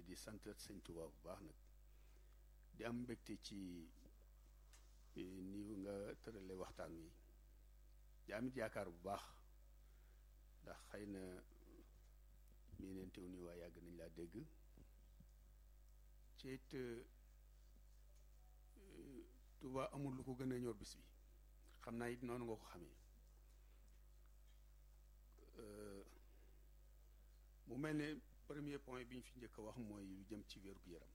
di sant sëñ Tuubaa bu baax nag di am mbégte ci ni nga tërale waxtaan wi di amit yaakaar bu baax ndax xëy na mii neen teew nii waa yàgg nañ laa dégg ci it Tuubaa amul lu ko gën a ñor bis bi xam naa it noonu nga ko xamee mu mel ne premier point bi ñu fi njëkk a wax mooy lu jëm ci wér-gu-yaram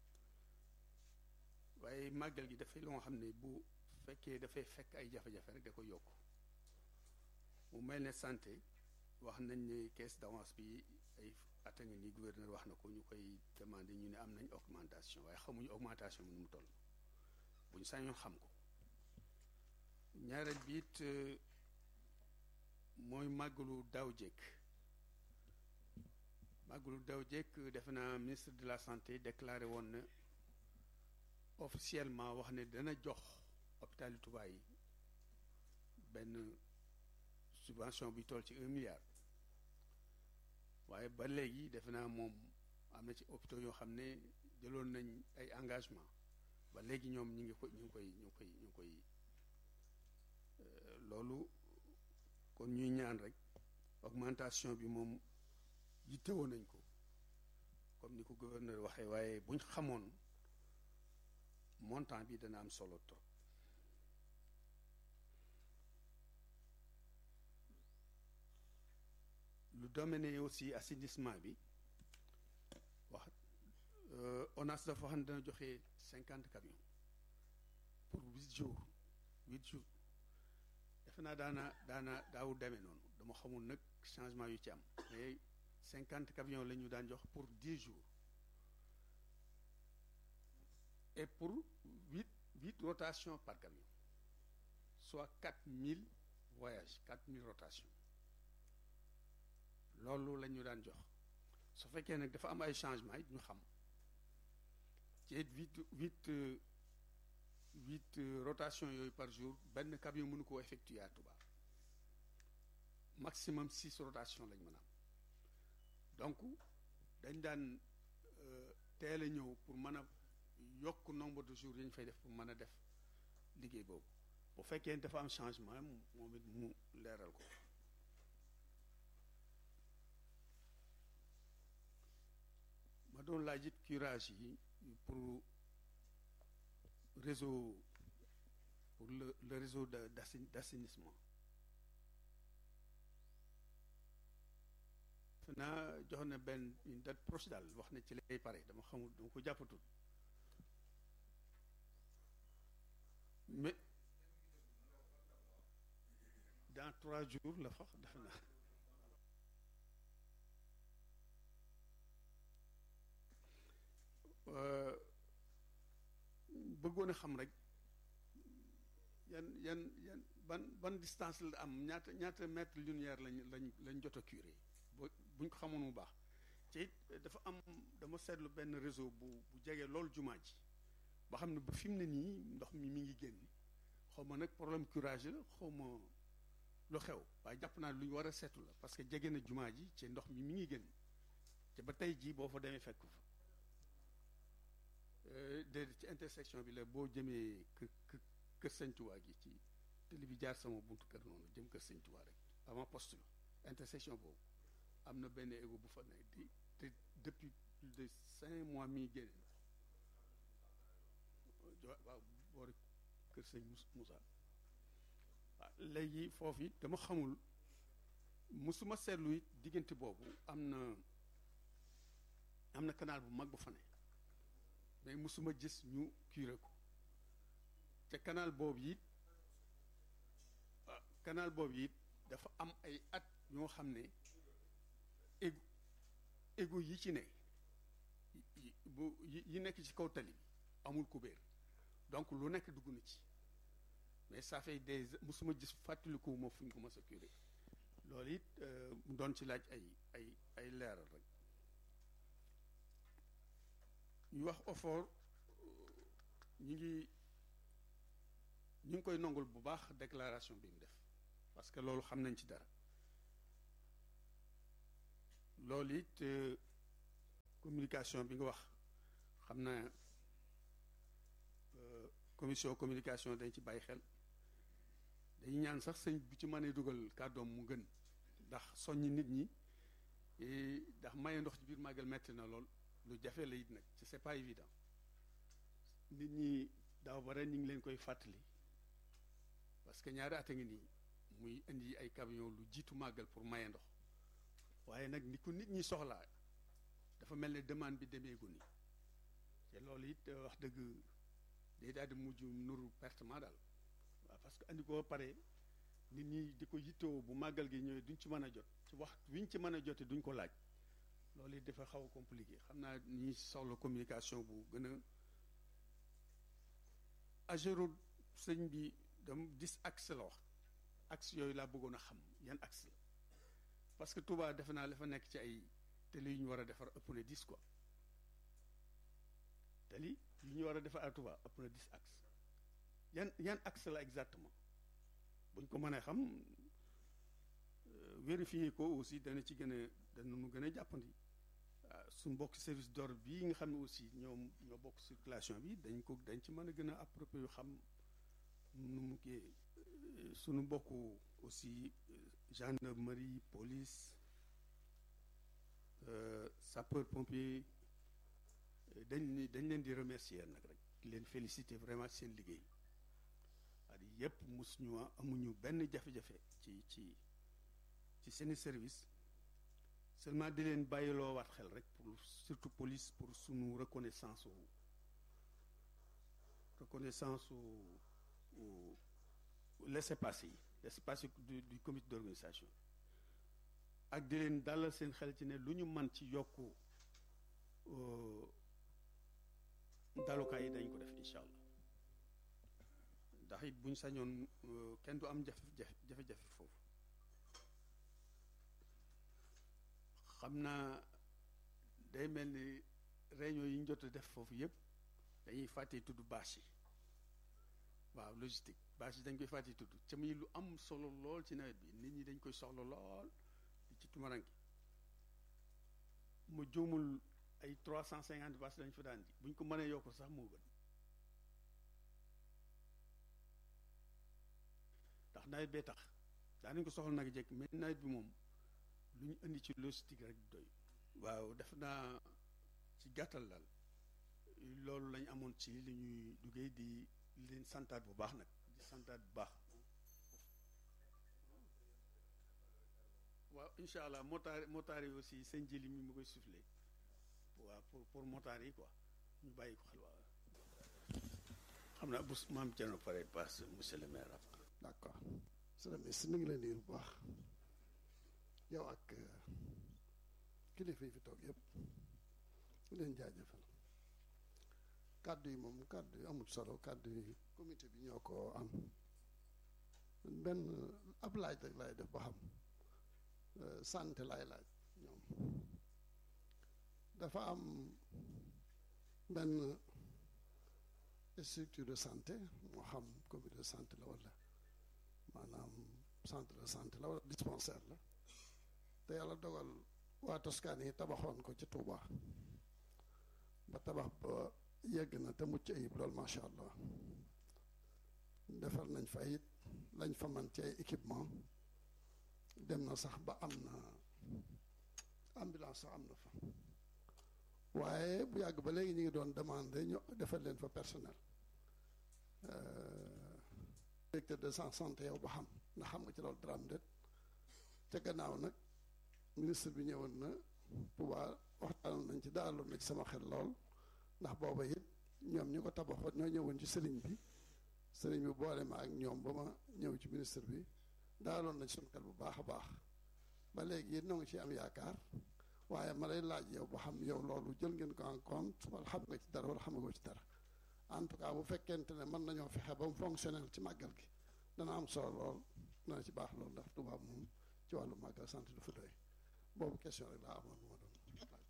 waaye màggal gi dafay loo xam ne bu fekkee dafay fekk ay jafe-jafe rek da ko yokk mu mel ne santé wax nañ ne caisse d'avance bi ay at a ngi nii gouverneur wax na ko ñu koy demandé ñu ne am nañ augmentation waaye xamuñu augmentation bi nu mu toll bu ñu sañoon xam ko ñaareel bi it mooy màggalu daaw jekk màggalu daaw jekk defe naa ministre de la santé déclaré woon na officiellement wax ne dana jox hôpital Touba yi benn subvention bi toll ci un milliard waaye ba léegi defe naa moom am na ci hôpitaux yoo xam ne jëloon nañ ay engagement ba léegi ñoom ñu ngi ko ñu ngi koy ñu ngi koy ñu ngi koy loolu kon ñuy ñaan rek augmentation bi moom yittewoo nañ ko comme ni ko gouverneur waxee waaye buñ xamoon montant bi dana am solo trop lu domaine aussi assainissement bi wax ONAS dafa xam ne dana joxe cinquante camions pour huit jours huit jours defe naa daana daana daawu demee noonu dama xamul nag changement yu ci am mais cinquante camions la ñu daan jox pour dix jours et pour huit huit rotations par camion soit quatre mille voyages quatre mille rotations loolu la ñu daan jox su fekkee nag dafa am ay changements it ñu xam ci huit huit huit rotations yooyu par jour benn camion mënu ko effectuer à Touba maximum six rotations lañ mën a am donc dañ daan teel a ñëw pour mën a yokk nombre de jours yi ñu fay def pour mën a def liggéey boobu bu fekkee dafa am changement moom it mu leeral ko ma doon laaj it curage yi pour réseau pour le le réseau de d'assainissement naa jox na benn une date proche daal wax na ci lay pare dama xamul dama ko jàppatul mais dans trois jours la fax defe naa bëggoon a xam rek yan yan yan ban ban distance la am ñaata ñaata mètre linéaire lañ lañ lañ jot a curé buñ ko xamoon bu baax ci it dafa am dama seetlu benn réseau bu bu jege loolu jumaa ji ba xam ne ba fi mu ne nii ndox mi mi ngi génn xaw ma nag problème curage la xaw ma lu xew waaye jàpp naa lu ñu war a seetu la parce que jege na jumaa ji ci ndox mi mi ngi génn te ba tey jii boo fa demee fekk fa déedéet ci intersection bi la boo jëmee kër kër Sëñ Tuubaa gi ci télé bi jaar sama buntu kër noonu jëm kër Sëñ Tuubaa rek avant poste la intersection boobu am na benn égo bu fa nekk di te depuis plus de cinq mois mi génne waaw boori kër sëñ Moussa waaw léegi foofu it dama xamul musuma seetlu it diggante boobu am na am na canal bu mag bu fa ne mais musuma gis ñu curé ko te canal boobu it canal boobu it dafa am ay at ñoo xam ne égo égo yi ci ne bu yi nekk ci kaw tali bi amul kubéer donc lu nekk dugg na ci mais ça fait des musuma gis fàttaliku ma fu ñu ko mës a curé loolu it mu doon ci laaj ay ay ay leeral rek ñu wax effort ñu ngi ñu ngi koy nongul bu baax déclaration bi mu def parce que loolu xam nañ ci dara loolu it communication bi nga wax xam naa commission communication dañ ci bàyyi xel dañu ñaan sax sëñ bu ci mënee dugal kàddoom mu gën ndax soññ nit ñi ndax maye ndox ci biir màggal metti na lool lu jafe la it nag ci c'est pas évident nit ñi daaw ba ren ñu ngi leen koy fàttali parce que ñaari at a ngi nii muy indi ay camion lu jiitu màggal pour maye ndox waaye nag ni ko nit ñi soxlaa dafa mel ne demande bi demeegu ni te loolu it wax dëgg day daal di mujj nuru pertement daal waaw parce que andi ko pare nit ñi di ko yittoo bu màggal gi ñëwee duñ ci mën a jot ci wax wiñ ci mën a jote duñ ko laaj loolu it dafa xaw a compliqué xam naa ñi soxla communication bu gën a agéro sëñ bi dam dix axe la wax axe yooyu laa bëggoon a xam yan axe la parce que Touba defe naa la fa nekk ci ay tali yu ñu war a defar ëpp na dix quoi tali yu ñu war a defar à Touba ëpp na dix axe yan yan axe la exactement buñ ko mënee xam vérifier ko aussi dana ci gën a dana nu gën a jàppandi suñ bokk service d'ordre bii nga xam ne aussi ñoom ñoo bokk circulation bi dañ ko dañ ci mën a gën a approprié yu xam nu mu kii suñu bokk aussi gendarmerie police sapeur pompier dañ dañ leen di remercier nag rek di leen féliciter vraiment seen liggéey at yépp mus ñu amuñu benn jafe-jafe ci ci ci seeni service seulement di leen bàyyiloo waat xel rek pour surtout police pour sunu reconnaissance u reconnaissance u laissez-passer yi laissez-passer du du comité d'organisation ak di leen dalal seen xel ci ne lu ñu man ci yokku dalukaay yi dañ ko def incha allah ndax it buñ sañoon kenn du am jafe jafe-jafe foofu xam naa day mel ni réunion yi ñu jot a def foofu yëpp dañuy fàtte tudd bâche yi waaw logistique bâche yi dañ koy fàtte tudd ca muy lu am solo lool ci nawet bi nit ñi dañ koy soxla lool di ci tumaranki mu juumul ay trois cent cinquante bâche lañ fa daan ji buñ ko mënee yokk sax moo gën ndax nawet bee tax daanañ ko soxla nag jekk mais nawet bi moom lu ñu indi ci logistique rek doy waaw def naa ci gàttal daal loolu lañ amoon ci li ñuy duggee di leen santaat bu baax nag di santaat bu baax waaw incha allah motaar motaar yi aussi sëñ jili mi mu koy soufflé waaw pour pour motaar yi quoi ñu bàyyi ko xel waaw xam naa bu maam Thierno pare passe monsieur le maire d' accord monsieur le ministre mi ngi leen di bu baax yow ak kilifa yi fi toog yëpp leen jaajëfal kàddu yi moom kàddu yi amul solo kàddu yi comité bi ñoo ko am benn ab laaj rek laay def ba xam santé laay laaj ñoom dafa am benn structure de santé moo xam comité de santé la wala maanaam centre de santé la wala dispensaire la te yàlla dogal waa Toscane yi tabaxoon ko ci Touba ba tabax ba yegg na te mucc ayib loolu macha allah defar nañ fa it lañ fa man ci ay équipement dem na sax ba am na ambulance sax am na fa waaye bu yàgg ba léegi ñu ngi doon demandé ñu defal leen fa personnel directeur de santé yow ba xam ndax xam nga ci loolu dara am déet ca gannaaw nag ministre bi ñëwoon na Touba waxtaanoon nañ ci daaloon na ci sama xel lool ndax booba it ñoom ñu ko tabaxoon ñoo ñëwoon ci sëriñ bi sëriñ bi boole ma ak ñoom ba ma ñëw ci ministre bi daaloon na ci suñu xel bu baax a baax ba léegi it noo ngi ci am yaakaar waaye ma lay laaj yow ba xam yow loolu jël ngeen ko en compte wala xam nga ci dara wala xamagoo ci dara en tout cas bu fekkente ne mën nañoo fexe ba mu fonctionnel ci màggal gi dana am solo lool dana ci baax lool ndax Touba moom ci wàllu màggal sant du fa doy boobu question rek laa amoon moo doon laaj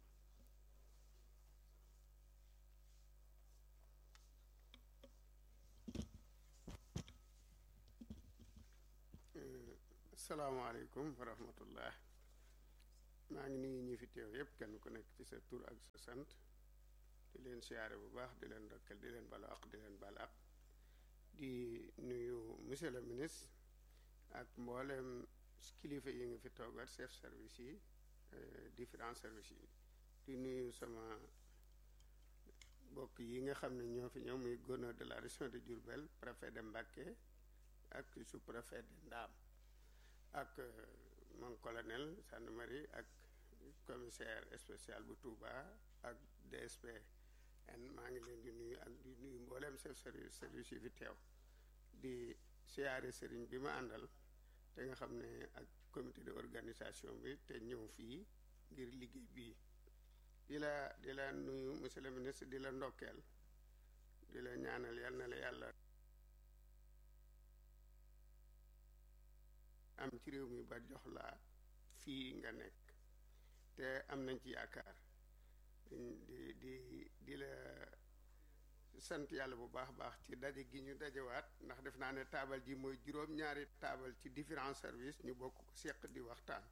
salaamaaleykum wa rahmatullah maa ngi nuyu ñi fi teew yépp kenn ku nekk ci sa tur ak sa sant di leen siyaare bu baax di leen ndokkeel di leen balu ak di leen bal ak di nuyu monsieur le ministre ak mboolem kilifa yi nga fi toogal chef service yi différents services yi di nuyu sama mbokk yi nga xam ne ñoo fi ñëw muy gouverneur de la région de Diourbel préfet de Mbacké ak sous-préfet de Ndam ak mon colonel gendarmerie ak commissaire spécial bu Touba ak DSP en maa ngi leen di nuyu ak di nuyu mbooleem chef service service yi fi teew di siyaare sëriñ bi ma àndal te nga xam ne ak comité de organisation bi te ñëw fii ngir liggéey bii di la di la nuyu monsieur le ministre di la ndokkeel di la ñaanal yal na la yàlla am ci réew mi ba jox la fii nga nekk te am nañ ci yaakaar di di di la sant yàlla bu baax baax ci daje gi ñu dajewaat ndax def naa ne taabal ji mooy juróom-ñaari taabal ci différents services ñu bokk ko seq di waxtaan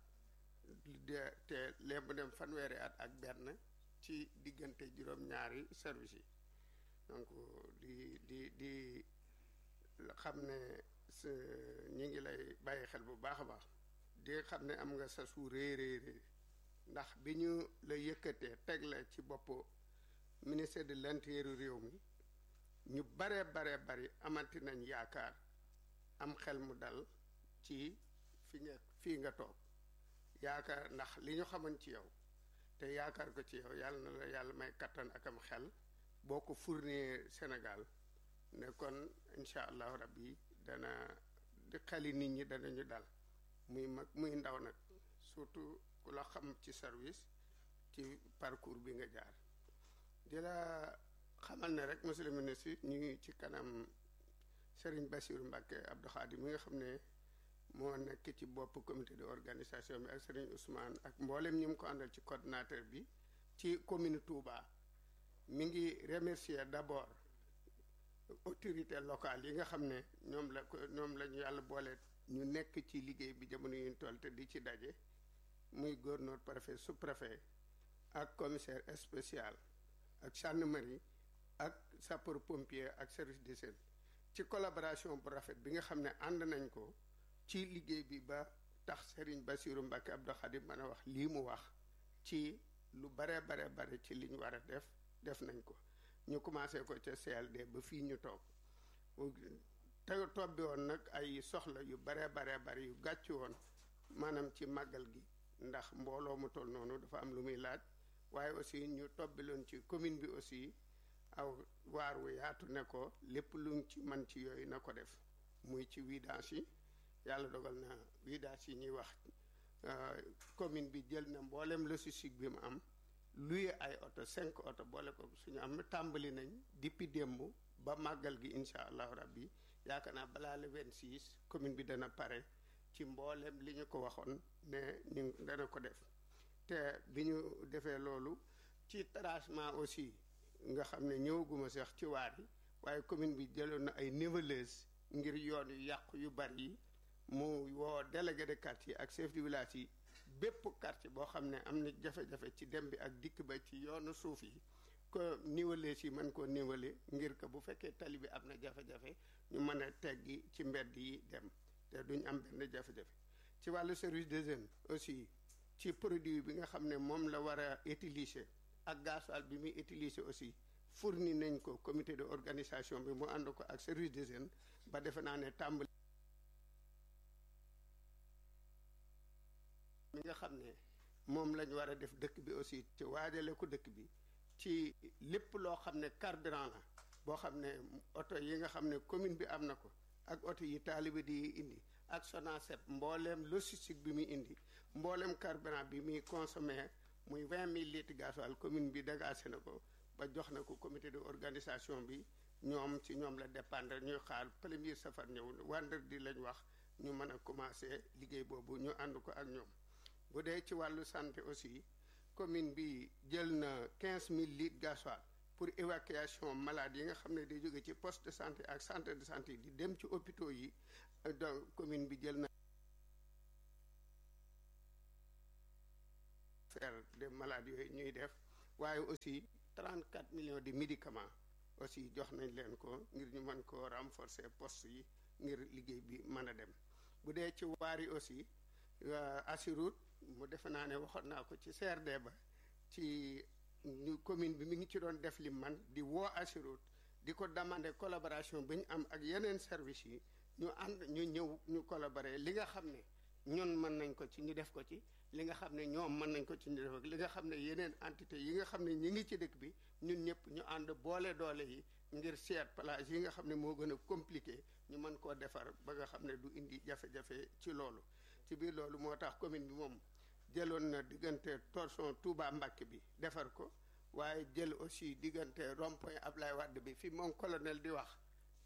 te lépp mu dem fanweeri at ak benn ci diggante juróom-ñaari service yi donc di di di xam ne ñi ngi lay bàyyi xel bu baax a baax di xam ne am nga sa su rëy rëy rëy ndax bi ñu la yëkkatee teg la ci bopp ministère de l'intérieur réew mi ñu bare bare bari amati nañ yaakaar am xel mu dal ci fi nga fii nga toog yaakaar ndax li ñu xamoon ci yow te yaakaar ko ci yow yàlla na la yàlla may kattan ak am xel boo ko fournir Sénégal ne kon incha allahu rabbi dana di xeli nit ñi danañu dal muy mag muy ndaw nag surtout ku la xam ci service ci parcours bi nga jaar di la xamal ne rek monsieur le ministre ñu ngi ci kanam Serigne Bassirou Mbacké Abdou Khadim mi nga xam ne moo nekk ci bopp comité de organisation bi ak Serigne Ousmane ak mboolem ñi mu ko àndal ci coordinateur bi ci commune Touba mi ngi remercier d'abord autorité locale yi nga xam ne ñoom la ko ñoom la ñu yàlla boole ñu nekk ci liggéey bi jamono yu ñu toll te di ci daje muy gouverneur préfet sous-préfet ak commissaire spécial ak gendarmerie ak sapeur pompier ak service d'hygiène ci collaboration bu rafet bi nga xam ne ànd nañ ko ci liggéey bi ba tax Serigne Bassirou Mbacké Abdou Khadim mën a wax lii mu wax ci lu bare bare bare ci li ñu war a def def nañ ko ñu commencé ko ca CLD ba fii ñu toog te tobbi woon nag ay soxla yu bare bare bare yu gàcc woon maanaam ci màggal gi ndax mbooloo mu toll noonu dafa am lu muy laaj waaye aussi ñu tobbiloon ci commune bi aussi aw waar wu yaatu ne ko lépp luñ ci man ci yooyu na ko def muy ci vidange yi yàlla dogal na vidange yi ñuy wax commune bi jël na mboolem logistique bi mu am luye ay oto cinq oto boole ko suñu am tàmbali nañ depuis démb ba màggal gi incha allahu rabbi yaakaar naa balaa le 26 commune bi dana pare ci mboolem li ñu ko waxoon ne ñu dana ko def te bi ñu defee loolu ci tracement aussi nga xam ne ñëwaguma sax ci waar yi waaye commune bi jëloon na ay niveleuse ngir yoon yu yàqu yu bari yi mu woo délégué de quartier ak chef de village yi bépp quartier boo xam ne am na jafe-jafe ci dem bi ak dikk ba ci yoonu suuf yi ko niveler si mën koo niveler ngir que bu fekkee tali bi am na jafe-jafe ñu mën a teggi ci mbedd yi dem te duñ am benn jafe-jafe ci wàllu service des jeunes aussi ci produit bi nga xam ne moom la war a utiliser ak gasoil bi muy utiliser aussi fourni nañ ko comité de organisation bi mu ànd ko ak service des jeunes ba defe naa ne tàmbali mi nga xam ne moom lañ war a def dëkk bi aussi ci waajale ko dëkk bi ci lépp loo xam ne carburant la boo xam ne oto yi nga xam ne commune bi am na ko ak oto yi taalibe di indi ak Sonacep mbooleem logistique bi muy indi mbooleem carburant bi muy consommé muy vingt mille litres gasoil commune bi dégagé na ko ba jox na ko comité de organisation bi ñoom ci ñoom la dépendre ñuy xaar premier safar ñëw vendredi lañ wax ñu mën a commencé liggéey boobu ñu ànd ko ak ñoom bu dee ci wàllu santé aussi commune bi jël na quinze mille litres gasoil pour évacuation malade yi nga xam ne day jóge ci poste de santé ak centre de santé di dem ci hôpitaux yi donc commune bi jël na de malades yooyu ñuy def waaye aussi 34 millions de médicaments aussi jox nañ leen ko ngir ñu mën koo renforcer poste yi ngir liggéey bi mën a dem bu dee ci waar yi aussi Assirut mu defe naa ne waxoon naa ko ci CRD ba ci ñu commune bi mi ngi ci doon def li man di woo Assirut di ko demander collaboration bi ñu am ak yeneen service yi ñu ànd ñu ñëw ñu collaborer li nga xam ne ñun mën nañ ko ci ñu def ko ci li nga xam ne ñoom mën nañ ko ci ñu def li nga xam ne yeneen entité yi nga xam ne ñi ngi ci dëkk bi ñun ñëpp ñu ànd boole doole yi ngir seet plage yi nga xam ne moo gën a compliqué ñu mën koo defar ba nga xam ne du indi jafe-jafe ci loolu ci biir loolu moo tax commune bi moom jëloon na diggante torsion Touba Mbacké bi defar ko waaye jël aussi diggante rond-point Ablaye Wade bi fi moom colonel di wax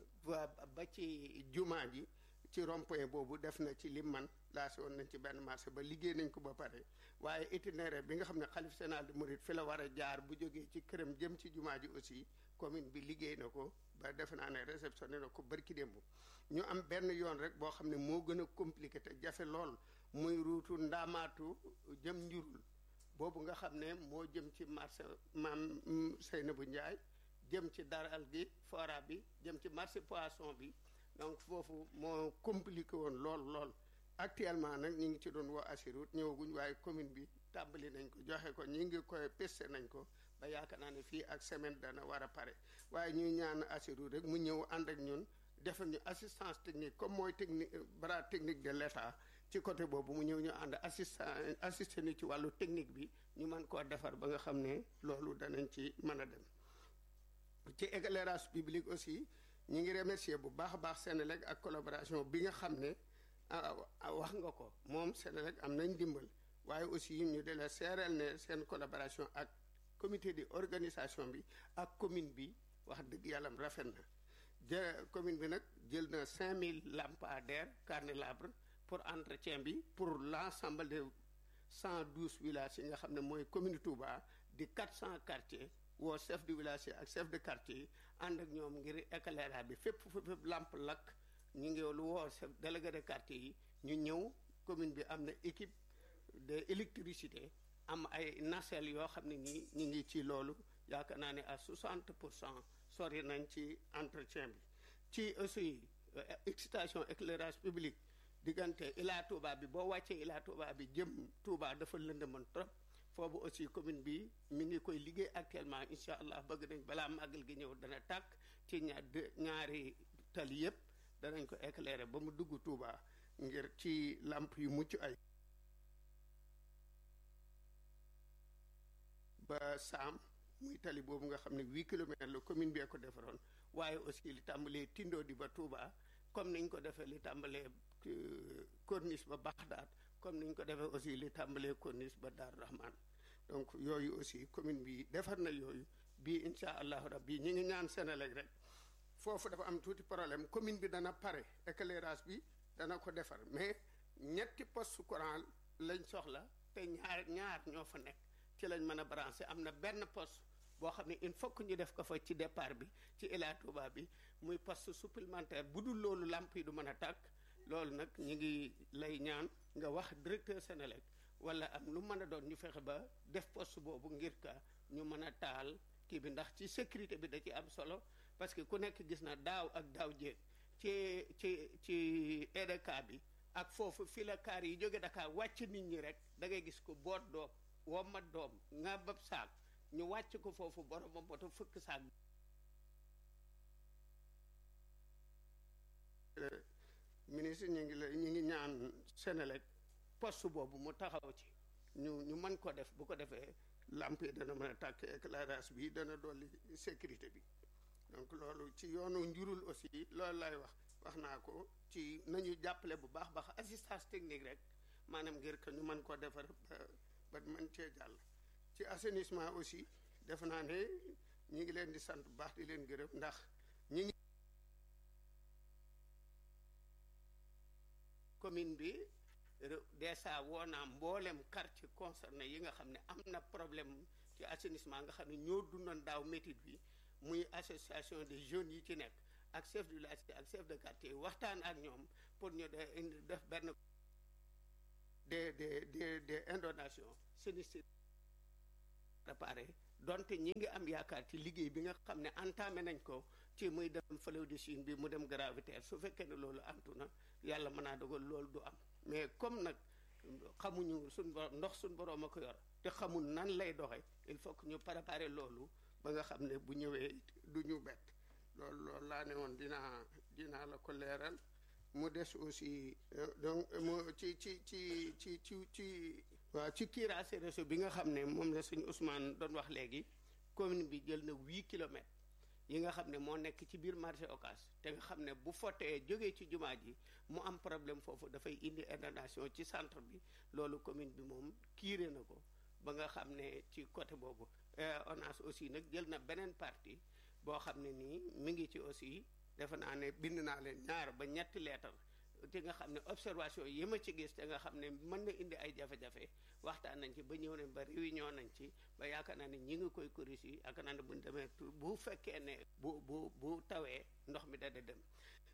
ba ci jumaa ji ci rond-point boobu def na ci lim man laasi woon nañ ci benn marché ba liggéey nañ ko ba pare waaye itinéraire bi nga xam ne xalif général de Mouride fi la war a jaar bu jógee ci këram jëm ci jumaa ji aussi commune bi liggéey na ko ba defe naa ne réceptionné na ko barki démb ñu am benn yoon rek boo xam ne moo gën a compliqué te jafe lool muy ruutu ndaamaatu jëm njurul boobu nga xam ne moo jëm ci marché maam Seynabou Ndiaye jëm ci daral gi fora bi jëm ci marché poisson bi donc foofu moo compliqué woon lool lool actuellement nag ñu ngi ci doon woo Assirut ñëwaguñ waaye commune bi tàmbali nañ ko joxe ko ñi ngi koy peste nañ ko ba yaakaar naa ne fii ak semaine dana war a pare waaye ñuy ñaan Assirut rek mu ñëw ànd ak ñun defal ñu assistance technique comme mooy technique bras technique de l'État ci côté boobu mu ñëw ñu ànd assistant assisté ni ci wàllu technique bi ñu mën koo defar ba nga xam ne loolu danañ ci mën a dem ci éclairage public aussi ñu ngi remercier bu baax a baax Sénélec ak collaboration bi nga xam ne wax nga ko moom Sénélec am nañ dimbal waaye aussi ñu de la seereel ne seen collaboration ak comité de organisation bi ak commune bi wax dëgg yàlla rafet na jë commune bi nag jël na 5000 lampadaires carnélabres pour entretien bi pour l'ensemble de 112 villages yi nga xam ne mooy commune Touba di 400 quartiers woo chef de village yi ak chef de quartier yi ànd ak ñoom ngir éclairage bi fépp fépp lamp lakk ñu ngi lu woo chef délégué de quartier yi ñu ñëw commune bi am na équipe de électricité am ay nacelle yoo xam ne nii ñu ngi ci loolu yaakaar naa ne à 60 pour cent sori nañ ci entretien bi ci aussi excitation éclairage public diggante Ila Touba bi boo wàccee Ila Touba bi jëm Touba dafa lëndëmoon trop foofu aussi commune bi mi ngi koy liggéey actuellement incha allah bëgg nañ balaa màggal gi ñëw dana tàkk ci ñaar ñaari tali yépp danañ ko éclairer ba mu dugg Touba ngir ci lamp yu mucc ay ba saam muy tali boobu nga xam ne huit kilomètres la commune bee ko defaroon waaye aussi li tàmbalee Tindo di ba Touba comme niñ ko defee li tàmbalee corniche ba Baxdaat comme niñ ko defee aussi li tàmbalee corniche ba Dar Rahman donc yooyu aussi commune bi defar na yooyu bii incha allahu rabbi ñi ngi ñaan Sénélec rek foofu dafa am tuuti problème commune bi dana pare éclairage bi dana ko defar mais ñetti poste courant lañ soxla te ñaar ñaar ñoo fa nekk ci lañ mën a branché am na benn poste boo xam ne il faut que ñu def ko fa ci départ bi ci Ila Touba bi muy poste supplémentaire bu dul loolu làmp yi du mën a tàkk loolu nag ñu ngi lay ñaan nga wax directeur Sénélec wala am lu mën a doon ñu fexe ba def poste boobu ngir ka ñu mën a taal kii bi ndax ci sécurité bi da ci am solo parce que ku nekk gis na daaw ak daaw jéeg ci ci ci EDK bi ak foofu fi la kaar yi jóge Dakar wàcc nit ñi rek da ngay gis ko boot doom wommat doom nga bab saak ñu wàcc ko foofu boromam boto fëkk saak ministre ñu ngi la ñu ngi ñaan Sénélec poste boobu mu taxaw ci ñu ñu mën ko def bu ko defee lamp yi dana mën a tàkk éclairage bi dana dolli sécurité bi donc loolu ci yoonu njurul aussi loolu lay wax wax naa ko ci nañu jàppale bu baax baax assistance technique rek maanaam ngir que ñu mën ko defar ba ba mën cee jàll ci assainissement aussi def naa ne ñi ngi leen di sant bu baax di leen gërëm ndax ñi ngi commune bi dèjà woo naa mboolem quartier concerné yi nga xam ne am na problème ci assainissement nga xam ne ñoo dundoon daaw métit bi muy association des jeunes yi ci nekk ak chef du village ak chef de quartier waxtaan ak ñoom pour ñu de def benn des des des des inondations sinistres préparé donte ñi ngi am yaakaar ci liggéey bi nga xam ne entamé nañ ko ci muy dem fleuve de Chine bi mu dem gravitaire su fekkee ne loolu antu na yàlla mën naa dogal loolu du am mais comme nag xamuñu suñ borom ndox suñ borom a ko yor te xamul nan lay doxe il faut que ñu préparer loolu ba nga xam ne bu ñëwee du ñu bett loolu loolu laa ne woon dinaa dinaa la ko leeral mu des aussi donc mu ci ci ci ci ci ci waaw ci curage réseau bi nga xam ne moom la suñu Ousmane doon wax léegi commune bi jël na huit kilomètres yi nga xam ne moo nekk ci biir marché Ocass te nga xam ne bu fotee jógee ci jumaa ji mu am problème foofu dafay indi inondation ci centre bi loolu commune bi moom kiire na ko ba nga xam ne ci côté boobu ONAS aussi nag jël na beneen partie boo xam ne nii mi ngi ci aussi defe naa ne bind naa leen ñaar ba ñetti leetar te nga xam ne observation yi ma ci gis te nga xam ne mën na indi ay jafe-jafe waxtaan nañ ci ba ñëw nañ ba réunion nañ ci ba yaakaar naa ne ñi ngi koy corriger yaakaar naa ne buñ demee bu fekkee ne bu bu bu tawee ndox mi dada dem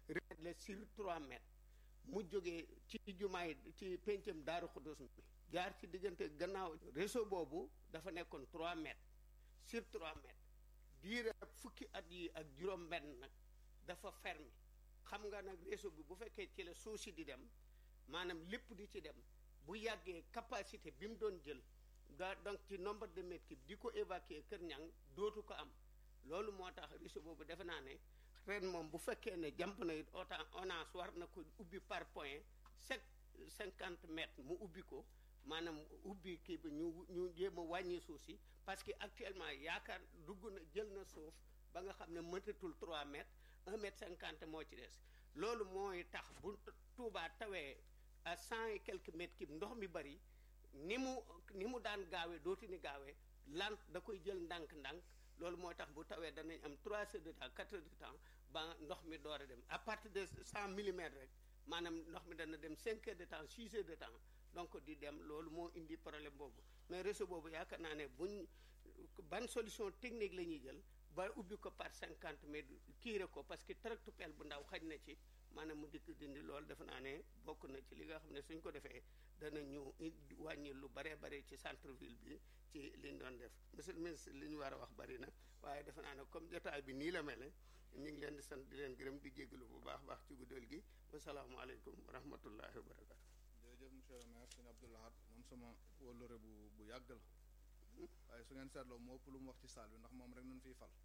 la sur 3 mètres mu jógee ci jumaay ci pencam daaru xudus mi jaar ci diggante gannaaw réseau boobu dafa nekkoon 3 mètres sur 3 mètres diire fukki at yi ak juróom benn nag dafa fermé xam nga nag réseau bi bu fekkee ci la suuf si di dem maanaam lépp di ci dem bu yàggee capacité bi mu doon jël da donc ci nombre de mètres cubes di ko évacuer Kër Ñang dootu ko am loolu moo tax réseau boobu defe naa ne ren moom bu fekkee ne jàmp na it autant ONAS war na ko ubbi par point chaque cinquante mètres mu ubbi ko maanaam ubbi kii bi ñu ñu jéem a wàññi suuf si parce que actuellement yaakaar dugg na jël na suuf ba nga xam ne mëtatul 3 mètres 1 mètre 50 moo ci des loolu mooy tax bu Tuubaa tawee à cent et quelques mètres cubes ndox mi bari ni mu ni mu daan gaawee dootu ni gaawee lant da koy jël ndànk-ndànk loolu mooy tax bu tawee danañ am 3 heures de temps 4 heures de temps ba ndox mi door a dem à partir de 100 millimètres rek maanaam ndox mi dana dem 5 heures de temps 6 heures de temps donc di dem loolu moo indi problème boobu mais réseau boobu yaakaar naa ne buñ ban solution technique la ñuy jël ba ubbi ko par 50 mètres kiire ko parce que tractopelle bu ndaw xaj na ci maanaam mu dikk dindi loolu defe naa ne bokk na ci li nga xam ne suñ ko defee dana ñu wàññi lu baree bare ci centre ville bi ci liñ doon def monsieur le ministre li ñu war a wax bari na waaye defe naa ne comme jotaay bi nii la mel ñu ngi leen di sant di leen gërëm di jégalu bu baax baax ci guddal gi wasalaamaaleykum wa rahmatullahi wa barakatu jërëjëf monsieur le maire sëñ Abdou Lahad moom sama wóllëre bu bu yàgg la waaye su ngeen seetloo moo ëpp lu mu wax ci saal bi ndax moom rek nun fiy fal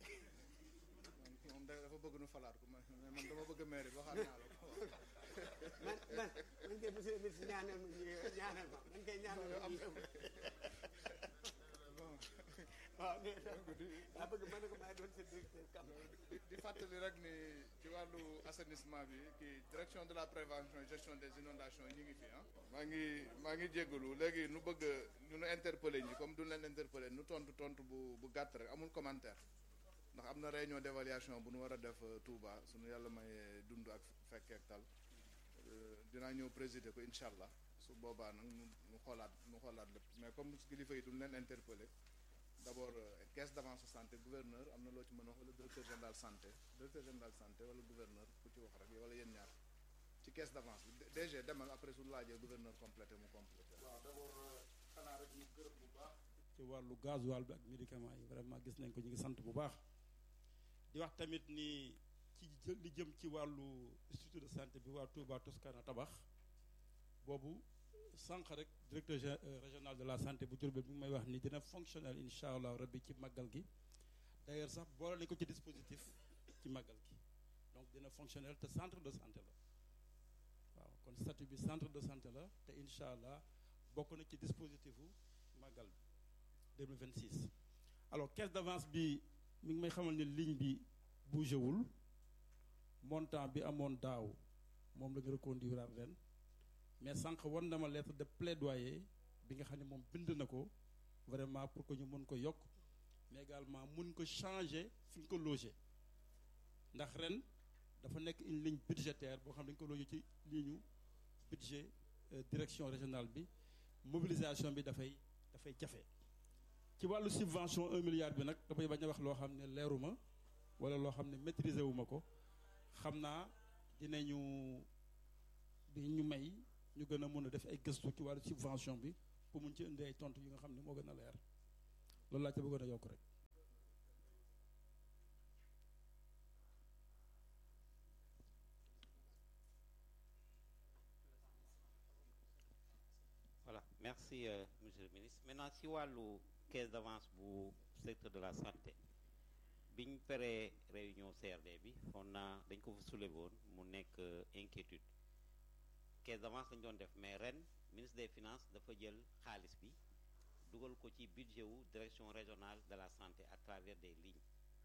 moom dafa bëgg nu falaat ko man man dama bëgg maire bi waxaat naa la ko man man man de monsieur le ministre ñaanal ma ñaanal ma man kay ñaanal ma waaw nee daa bëgg mën na ko maa doon sa directeur kam di fàttali rek ni ci wàllu assainissement bi kii direction de la prévention et gestion des inondations ñi ngi fi ah maa ngi maa ngi jéggalu léegi nu bëgg ñu nu interpellé ñi comme duñ leen interpellé nu tontu tontu bu bu gàtt rek amul commentaire ndax am na réunion d'évaluation bu nu war a def Touba suñu yàlla may dund ak fekkee ak tal dinaa ñëw présider ko incha allah su boobaa nag mu xoolaat mu xoolaat lépp mais comme kilifa yi duñ leen interpellé d' abord caisse d' avance santé gouverneur am na loo ci mën a wax wala directeur général santé directeur général santé wala gouverneur ku ci wax rek wala yéen ñaar ci caisse d' avance bi DG demal après su laajee gouverneur complété mu complété. waaw d' abord xanaa rek ñu gërëm bu baax. ci wàllu gasoil bi ak médicament yi vraiment gis nañ ko ñu ngi sant bu baax di wax tamit ni ci li jëm ci wàllu institut de santé bi waa Touba Toscana tabax boobu sànq rek directeur régional de la santé bu Diourbel bi may wax ni dina fonctionnel incha allah rabbi ci màggal gi d'ailleurs sax boole nañ ko ci dispositif ci màggal gi donc dina fonctionnel te centre de santé la waaw kon statut bi centre de santé la te incha allah bokk na ci dispositifu màggal bi 2026 alors caisse d'avance bi mi ngi may xamal ni ligne bi bougé wul montant bi amoon daaw moom la ñu reconduire ren mais sànq wan na ma lettre de plaidoyer bi nga xam ne moom bind na ko vraiment pour que ñu mën ko yokk mais également mun ko changer fi ñu ko loger ndax ren dafa nekk une ligne budgétaire boo xam ne dañu ko loger ci ligne budget direction régionale bi mobilisation bi dafay dafay jafe ci wàllu subvention un milliard bi nag damay bañ a wax loo xam ne leeruma wala loo xam ne maîtriser wu ma ko xam naa dinañu di ñu may ñu gën a mën a def ay gëstu ci wàllu subvention bi pour mun ci indi ay tontu yi nga xam ne moo gën a leer loolu laa ca bëggoon a yokk rek voilà merci euh, monsieur le ministre maintenant si wàllu caisse d'avance bu secteur de la santé biñ paree réunion CRD bi foog naa dañ ko fa soulevé woon mu nekk inquiétude caisse d'avance lañ doon def mais ren ministre des finances dafa jël xaalis bi dugal ko ci budget wu direction régionale de la santé à travers des lignes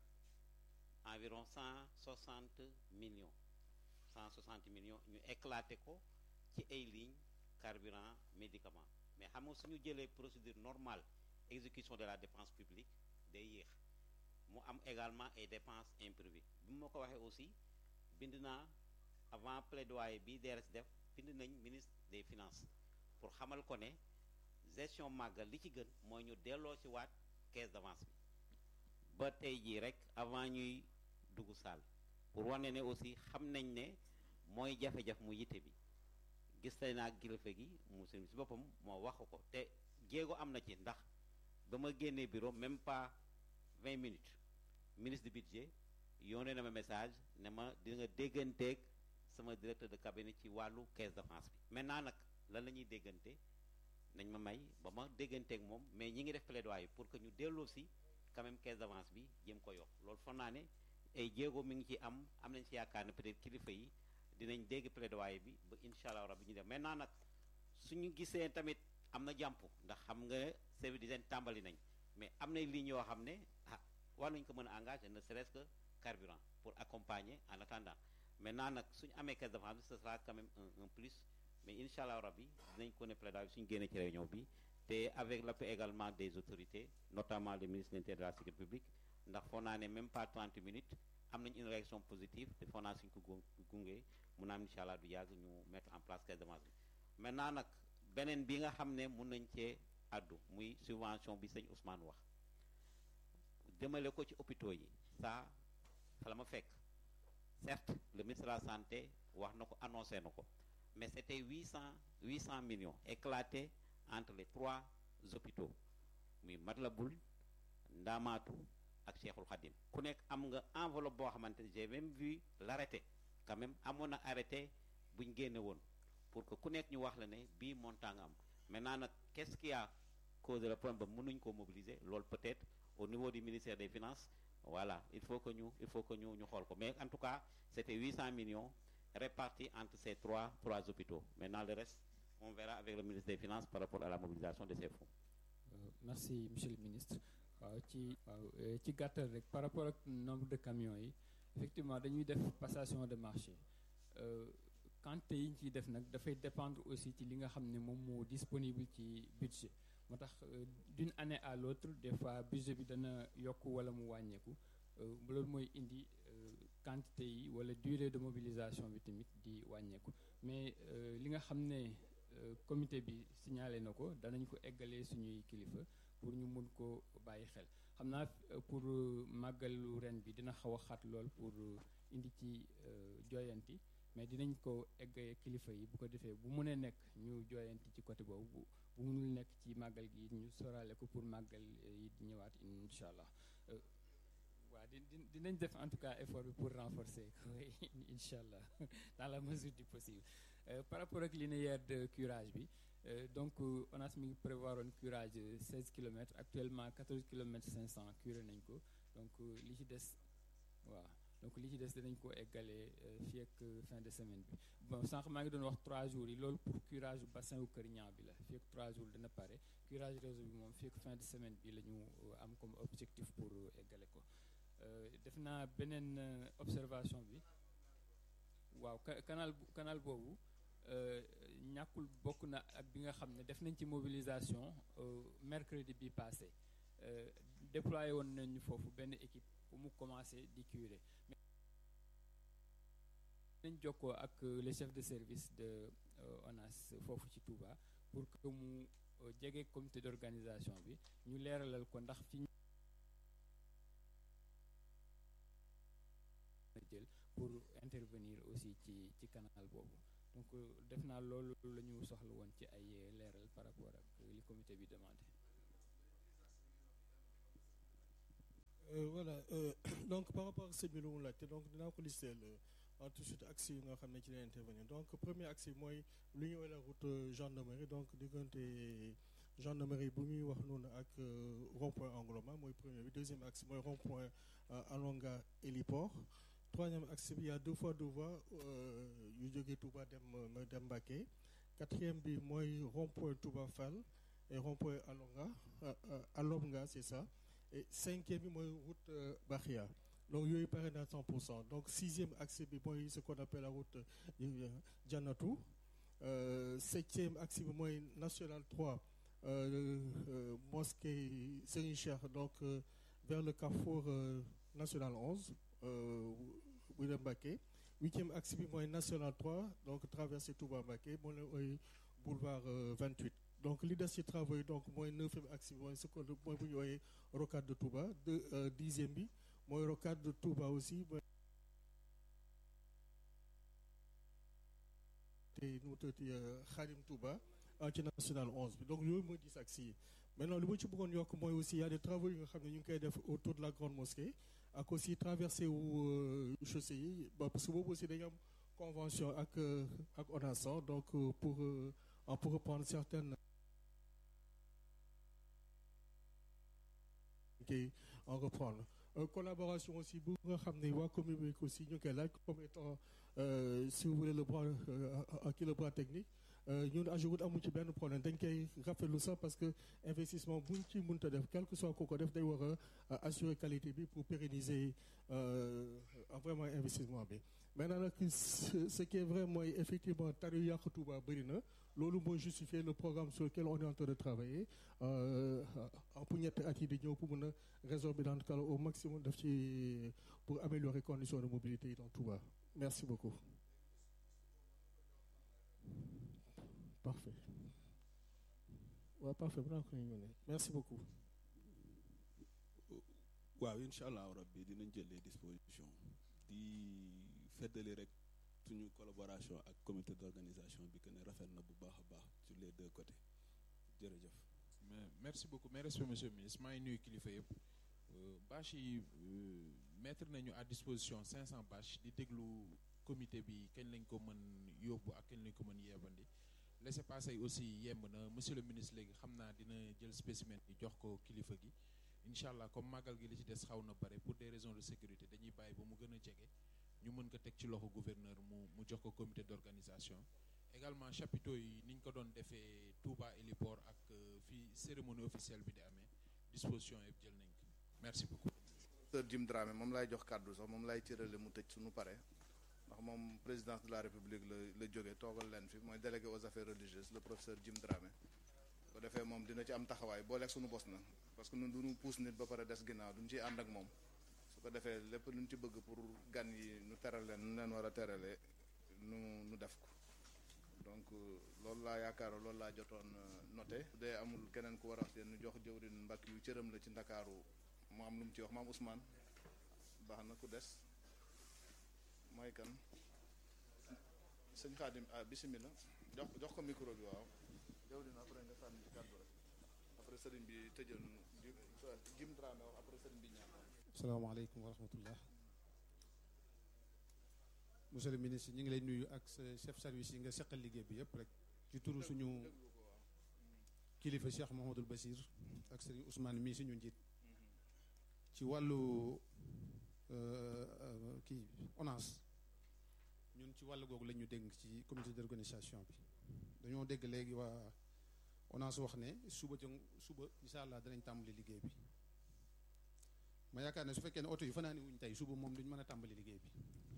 environ 160 millions 160 millions ñu éclaté ko ci ay lignes carburant médicament mais xam nga suñu jëlee procédure normale exécution de la dépense publique day yéex mu am également ay dépenses imprévues bi ma ko waxee aussi bind naa avant plaidoyer bi DRS def bind nañ ministre des finances pour xamal ko ne gestion màggal li ci gën mooy ñu delloo ci waat caisse d'avance bi ba tey jii rek avant ñuy dugg saal pour wane ne aussi xam nañ ne mooy jafe-jafe mu yitte bi gis nañ naa kilifa gi mu si boppam moo wax ko te jéego am na ci ndax ba ma génnee bureau même pas vingt minutes ministre du budget yónnee na ma message ne ma di nga dégganteeg sama directeur de cabinet ci wàllu caisse d'avance bi maintenant nag lan la ñuy déggante nañ ma may ba ma dégganteeg moom mais ñi ngi def plaidoyer pour que ñu delloo si quand même caisse d'avance bi jëm ko yokk loolu foog naa ne ay jéego mi ngi ci am am nañ ci yaakaar ne peut-être kilifa yi dinañ dégg plaidoyer bi ba incha allah rabbi ñu def maintenant nag suñu gisee tamit am na jàmp ndax xam nga service d'hygiène tàmbali nañ mais am nay lignes yoo xam ne ah war nañ ko mën a engagé ne serait-ce que carburant pour accompagner en attendant maintenant nag suñu amee caisse d'avance bi ce sera quand même un un plus mais incha allah rabbi dinañ ko ne plaidoyer bi suñu génnee ci réunion bi te avec l'appui également des autorités notamment le ministre de l'Intérieur de la sécurité publique ndax foog naa ne même pas 30 minutes am nañ une réaction positive te foog naa suñ ko gungee mun naa am incha allah du yàgg ñu mettre en place caisse d'avance bi maintenant nag beneen bi nga xam ne mun nañ cee addu muy subvention bi sëñ Ousmane wax jëmale ko ci hôpitaux yi ça fa la ma fekk certes le ministre de la santé wax na ko annoncé na ko mais c'était huit cent huit cent millions éclatés entre les trois hôpitaux muy Matlaboul Ndamatou ak Cheikhul Khadim ku nekk am nga enveloppe boo xamante j'ai même vu l'arrêté quand même amoon na arrêté bu ñu génne woon pour que ku nekk ñu wax la ne bii montant nga am maintenant nag qu'est-ce qui a causé le problème ba mënuñ koo mobiliser loolu peut-être au niveau du ministère des finances voilà il faut que ñu il faut que ñu ñu xool ko mais en tout cas c'était 800 millions répartis entre ces trois trois hôpitaux maintenant le reste on verra avec le ministre des finances par rapport à la mobilisation de ces fonds. Euh, merci monsieur le ministre waaw ci waaw ci gàttal rek par rapport ak nombre de camions yi effectivement dañuy def passation de marché quantité yi ñu ciy def nag dafay dépendre aussi ci li nga xam ne moom moo disponible ci budget moo tax d'une année à l'autre des fois budget bi dana yokk wala mu wàññeeku loolu mooy indi quantité yi wala durée de mobilisation bi tamit di wàññeeku mais li nga xam ne comité bi signalé na ko danañ ko eggalee suñuy kilifa pour ñu mun ko bàyyi xel xam naa pour màggalu ren bi dina xaw a xat lool pour indi ci jooyanti mais dinañ ko eggee kilifa yi bu ko defee bu mënee nekk ñu jooyanti ci côté boobu bu bu mënul nekk ci màggal gi ñu sorale ko pour màggal yi di ñëwaat incha allah waaw di dinañ def en tout cas effort bi pour renforcer incha allah dans la mesure du possible par rapport ak linéaire de curage bi donc ONAS mi ngi prévoir un curage 16 kilomètres actuellement 14 kilomètres 500 curé nañ ko donc li ci des waaw donc li ci des dinañ ko eggalee fii ak fin de semaine bi bon sànq maa ngi doon wax 3 jours yi loolu pour curage bassin wu Kër Ñaa bi la fii ak 3 jours dina pare curage réseau bi moom fii ak fin de semaine bi la ñu am comme objectif pour eggale ko def naa beneen observation bi waaw canal canal boobu ñàkkul bokk na ak bi nga xam ne def nañ ci mobilisation mercredi bi passé déployé woon nañu foofu benn équipe bu mu commencé di curer mais nañ jokkoo ak le chef de service de ONAS foofu ci Touba pour que mu jege comité d'organisation bi ñu leeralal ko ndax fi jël pour intervenir aussi ci ci canal boobu donc def naa loolu la ñu soxla woon ci ay leeral par rapport ak li comité bi demandé Euh, voilà euh, donc par rapport ak sëñ bi lu mu laajte donc dinaa ko lister en tout de suite axe yi nga xam ne ci lay intervenir donc premier axe yi mooy lu ñuy la route euh, gendarmerie donc diggante gendarmerie bu ñuy wax noonu ak euh, rond-point Angloma mooy premier bi deuxième axe mooy rond-point euh, Alonga héliport troisième axe bi y a deux fois deux voies euh, yu jógee Touba dem euh, dem Mbacké quatrième bi mooy rond-point Touba Fall et rond-point Alonga euh, euh, Alonga c'est ça et cinquième bi mooy route euh, Bakhia donc yooyu pare na 100% donc sixième axe bi mooy ce qu'on appelle la route euh, Jannatou euh, septième axe bi mooy national 3 euh, euh, mosquée Serigne Cheikh donc euh, vers le carrefour euh, national 11 euh, bu dem Mbacké huitième axe bi mooy national 3 donc traversée Touba Mbacké moo leen ooy boulevard euh, 28 donc li des ci travaux yi donc mooy neuvième axe bi mooy ce qu'on mooy bu ñu ooyee rocade de Touba de euh, dixième bi mooy rocade de Touba aussi mooy te nu mu tuddati Xadim Touba ah, ci national 11 bi donc yooyu mooy dix axes yi maintenant li ma ci bëggoon yokk mooy aussi y a des travaux yi nga xam ne ñu ngi koy def autour de la grande mosquée ak aussi traversée wu euh, chaussée yi ba parce que boobu aussi dañu am convention ak euh, ak ONASA donc euh, pour euh, en pour reprendre certaines koy en reprendre Euh, collaboration aussi bu nga xam ne waa commune bi aussi ñu ngi koy laaj comme étant euh, si vous voulez le bras euh, ak le bras technique euh, ñun AGEROUTE amu ci benn problème dañ koy rafetlu sax parce que investissement buñ ci mënta def quel que soit ku ko def day war a assurer qualité bi pour pérenniser euh, vraiment investissement bi maintenant nag ce ce qui est vrai mooy effectivement tari yu yàq Touba bëri na loolu mooy justifier le programme sur lequel on est en train de travailler euh, pour ñetti at yi di ñëw pour mën a résorber dans le cas au maximum daf ci pour améliorer conditions de mobilité yi dans Touba merci beaucoup parfait waaw parfait bu naa ko ñu merci beaucoup waaw incha allah rabbi dinañ jël les dispositions di feddali rek suñu collaboration ak comité d'organisation bi que ne rafet na bu baax a baax sur les deux côtés jërëjëf. mais merci beaucoup mes respects monsieur le ministre maa ngi nuyu kilifa yëpp bâche yi mettre nañu à disposition 500 bâches di déglu comité bi kañ lañ ko mën yóbbu ak kañ lañ ko mën yeebandi laissez-passer aussi yemb na monsieur le ministre léegi xam naa dina jël spécimen bi jox ko kilifa gi incha allah comme màggal gi li ci des xaw na bare pour des raisons de sécurité dañuy bàyyi ba mu gën a jege ñu mën ko teg ci loxo gouverneur mu mu jox ko comité d'organisation également chapiteaux yi ni ñu ko doon defee Touba héliport ak fii cérémonie officielle bi di amee disposition yëpp jël nañ ko merci beaucoup. Docteur Jim Dramé moom laay jox kàddu sax moom laay cërale mu tëj suñu pare ndax moom présidence de la république la la jógee toogal leen fi mooy délégué aux affaires religieuses le professeur Jim Dramé bu defee moom dina ci am taxawaay boo lekk suñu bos na parce que ñun duñu puus nit ba pare des ginnaaw duñu ciy ànd ak moom su ko defee lépp luñ ci bëgg pour gan yi nu teral leen nu leen war a teralee nu nu def ko donc loolu laa yaakaar loolu laa jotoon noté su dee amul keneen ku war a wax nu jox jëwrin mbakk yu cëram la ci ndakaaru mu am lu mu ci wax maam Ousmane baax na ku des mooy kan sëñ Xaadim ah bisimilah jox jox ko micro bi waaw jëwrin après nga sànni ci kàddu rek après sëriñ bi tëjal nu jim Dramé wax après sëriñ bi ñaan asalaamaaleykum wa rahmatullah monsieur le ministre ñu ngi lay nuyu ak sa chef service yi nga seqal liggéey bi yëpp rek ci turu suñu kilifa Cheikh Mouhamadoul Bachir ak sëriñ Ousmane mii suñu njiit ci wàllu kii ONAS ñun ci wàllu googu la ñu dégg ci comité d'organisation bi dañoo dégg léegi waa ONAS wax ne suba ca suba incha allah danañ tàmbali liggéey bi ma yaakaar ne su fekkee ne oto yi fanaani wuñ tey suba moom duñ mën a tàmbali liggéey bi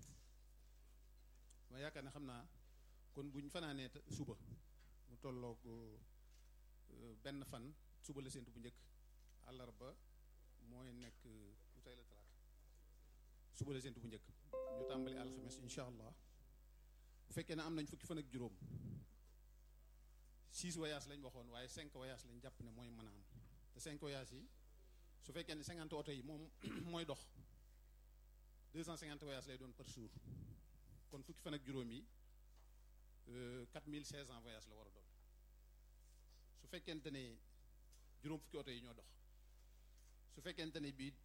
ma yaakaar ne xam naa kon buñ fanaanee suba mu tolloog benn fan suba la séntu bu njëkk àllarba mooy nekk lu tey la talaata suba la séntu bu njëkk ñu tàmbali alxames incha allah bu fekkee ne am nañ fukki fan ak juróom six voyages lañ waxoon waaye cinq voyages lañ jàpp ne mooy mën a am te cinq voyages yi su fekkee ne cinquante oto yi moom mooy dox deux cent cinquante voyages lay doon par jour kon fukki fan ak juróom yi quatre mille seize cent voyages la war a doon su fekkente ne juróom fukki oto yi ñoo dox su fekkente ne bii